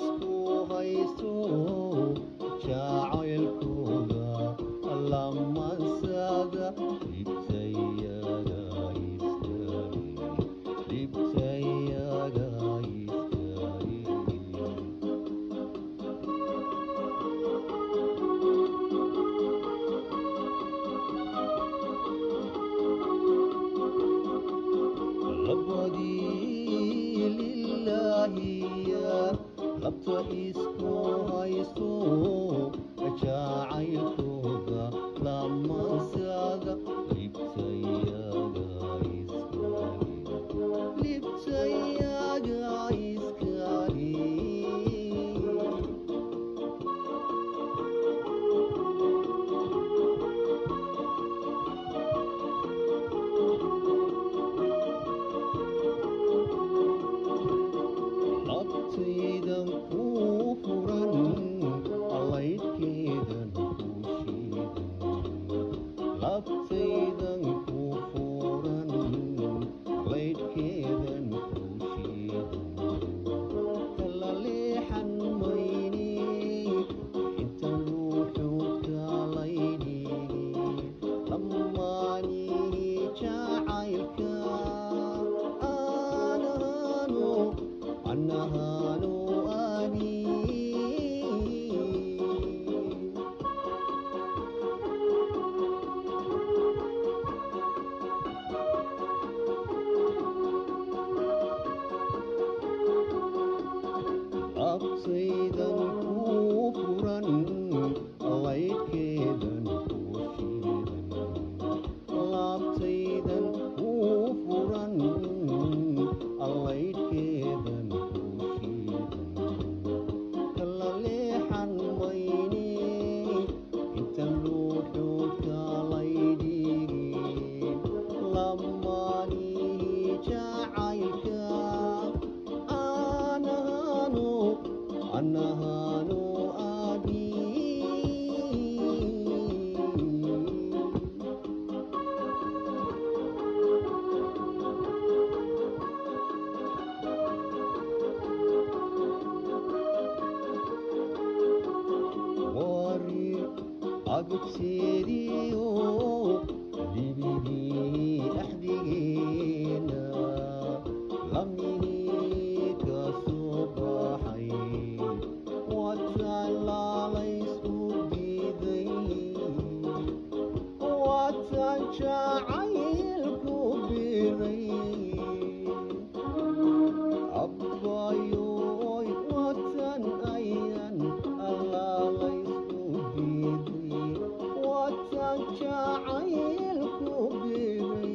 isku haysto jacaylkooda lamansada dhibtayaga iskari dhibtayaga iskari labadii lilaahiya labta isku haysto jacaylkooda lamansada libtayaga iskari libtayaga iskari labtaydan ku furan allaydkeedan ku shiidan labtaydan ku furan allaydkeedan ku shiidan kala leexan mayne inta ruuxuudka laydhigi lamaanihi jacaylka aanano annahanu ani abtaydan ku furan allaydkeedan ku shiidan laabtaydan ku furan allaydkeedan ku shiidan kala leexan mayne intan ruuxuudka laydhigi lamaanihi jacaylka anahanu anahanu abi wari agteediyo libidii axdigeena lamihii ka soo baxay wataan laalaysku diiday wataan jacaylku biray abbayoy watan ayan allaalaysku diiday watan jacaylku biray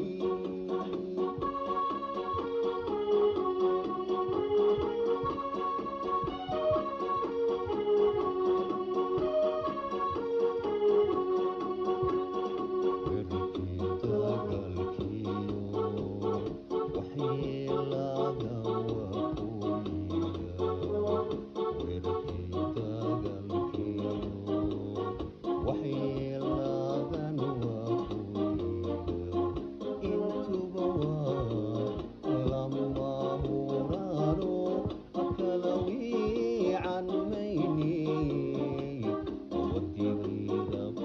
عن ميني ودي غير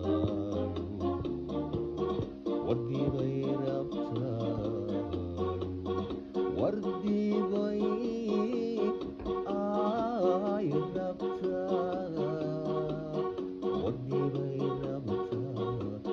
وردي غير أبطال وردي غير آي أبطال وردي غير أبطال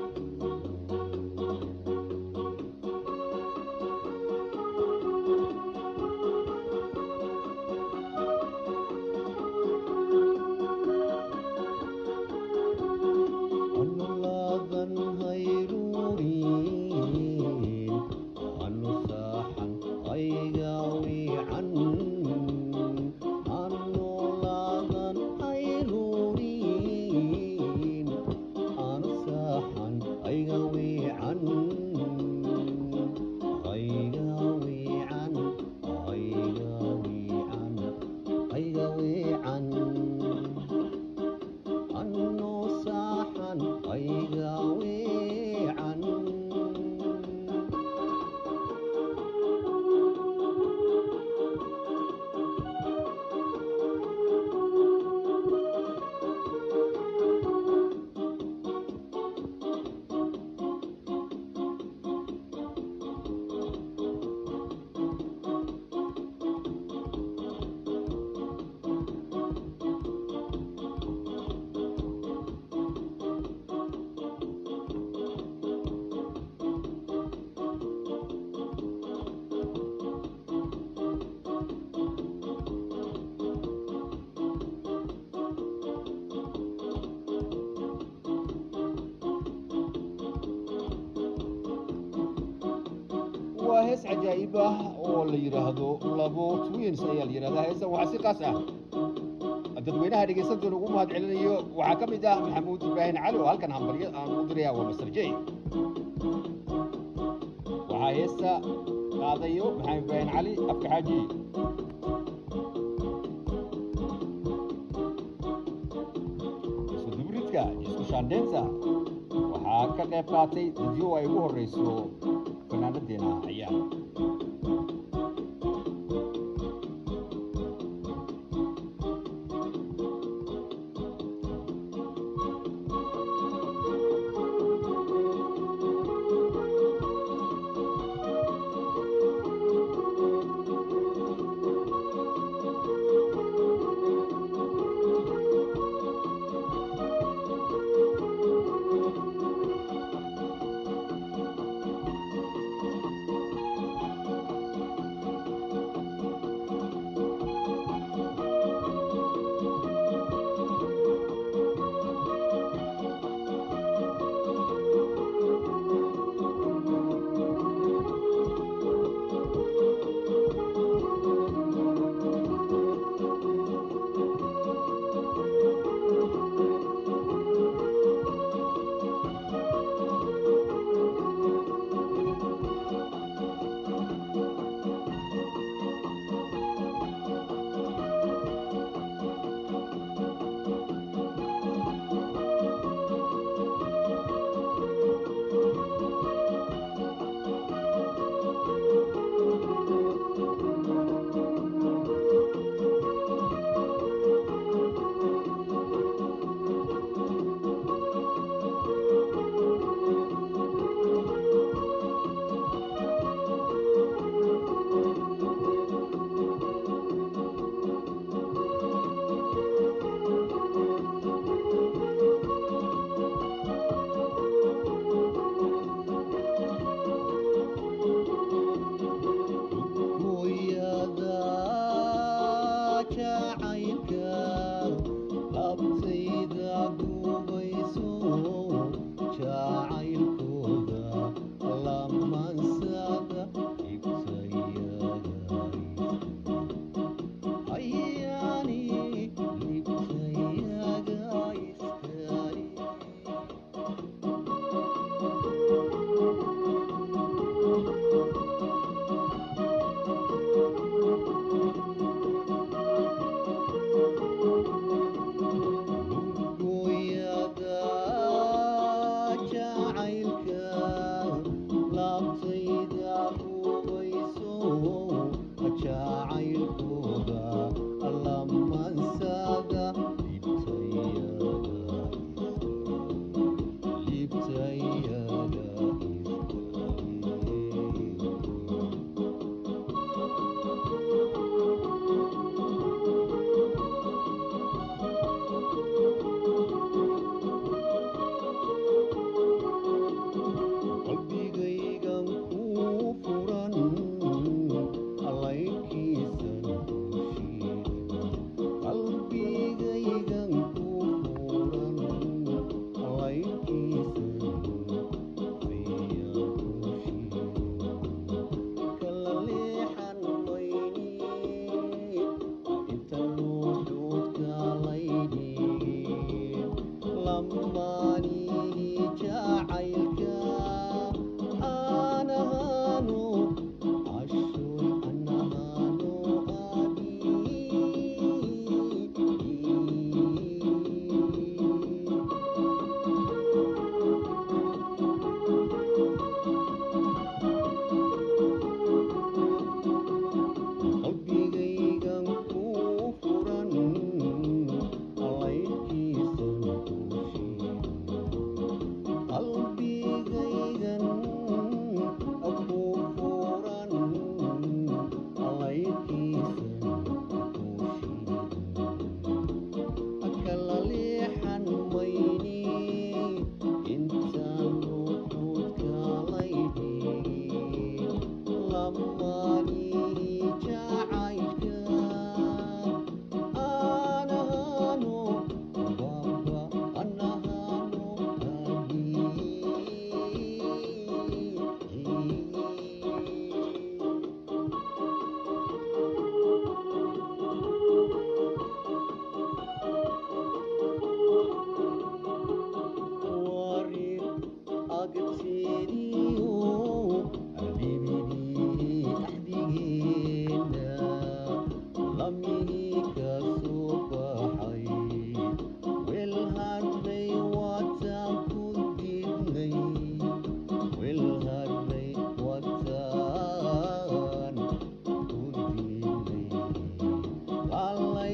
cajaa'ib ah oo la yidhaahdo labo twins ayaa la yidhahdaa heestan waxaa si qaas ah dadweynaha dhegaysantoona ugu mahad celinayo waxaa ka mid ah maxamuud ibraahim cali oo halkan hambalyo aan u diraya waa master j waxaa heesta qaadayo maxamed ibraahim cali afka xaaji isku dubridka isku shaandheynta waxaa ka qayb qaatay dadyo ay ugu horreyso fanaanadeena ayaa hooyada jacaylka abtayda gubayso jacaylkooda lamansada ibtayada ayaani ibtayada iskari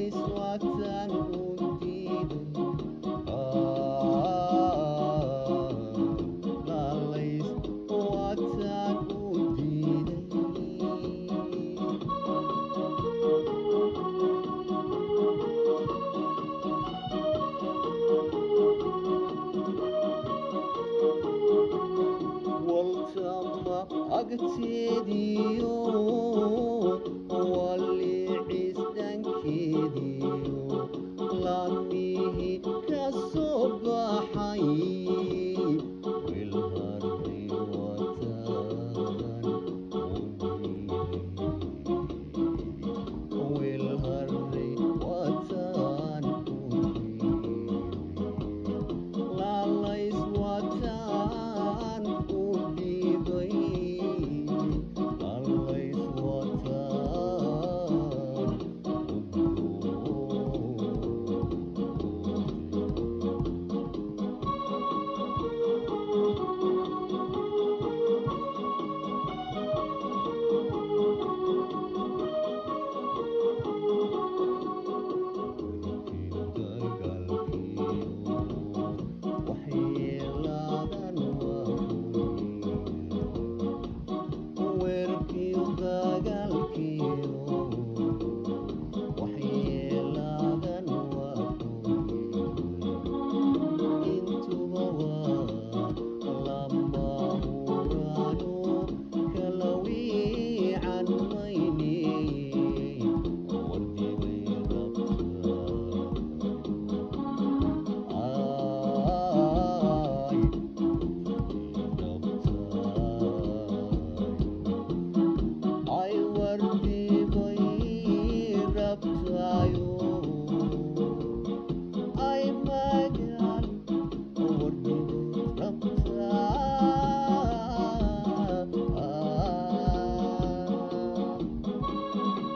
agteediyo walicis dhankeediyo laamihi ka soo baxay wilharray wataan wilharray wataan laalays wataan u dhibay laalays wataan ay wardibay rabtayo ay magal wardibay rabtaa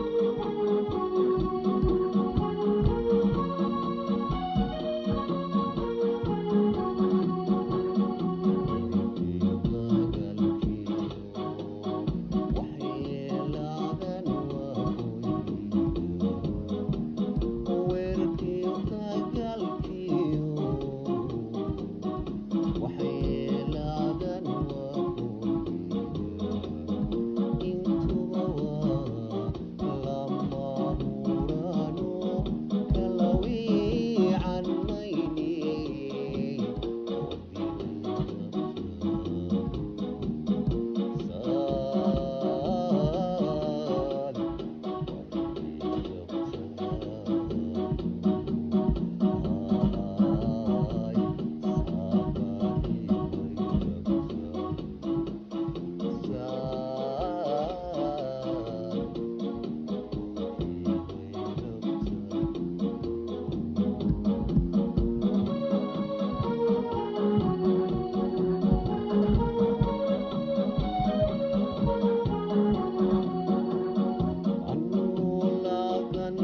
anulagan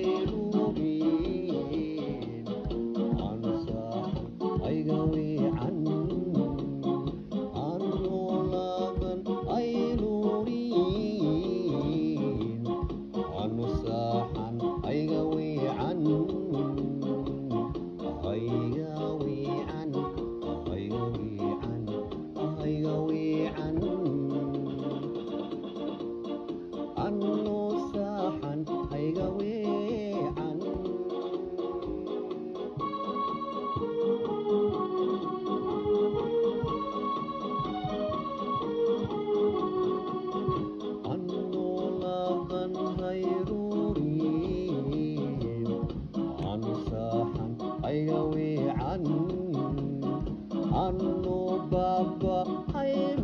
hayrurin ansax aygawican anulagan ayrurin anusaxan aygawican aygawican aygawican aygawican anu saxan hayga weecan anu laban hayrurin anu saxan hayga weecan anu baba hayr